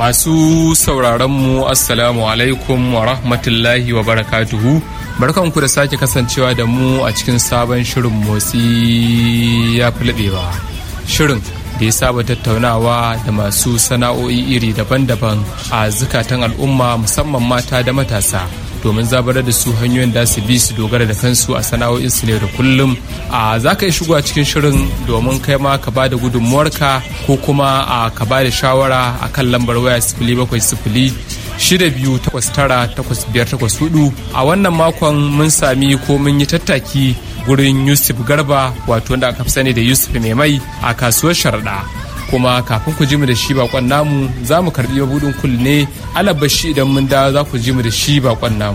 Masu sauraronmu Assalamu alaikum wa rahmatullahi wa barakatuhu. Barkanku da sake kasancewa da mu a cikin sabon shirin motsi ya fi laɓewa. Shirin da ya saba tattaunawa da masu sana'o'i iri daban-daban a zukatan al'umma musamman mata da matasa. domin zabarar da su hanyoyin da su bi su dogara da kansu a sana'o'insu ne da kullum a za ka yi shigo a cikin shirin domin kai ma ka ba da gudunmuwarka ko kuma a ka ba da shawara a kan lambar waya sifili bakwai sifili shida biyu takwas tara takwas biyar takwas hudu a wannan makon mun sami ko mun yi tattaki gurin yusuf garba wato wanda aka fi sani da yusuf mai mai a kasuwar sharaɗa kuma kafin ku ji mu da shi bakon namu za mu karbi mabudin kul ne alabashi idan mun da za ku ji mu da shi bakon namu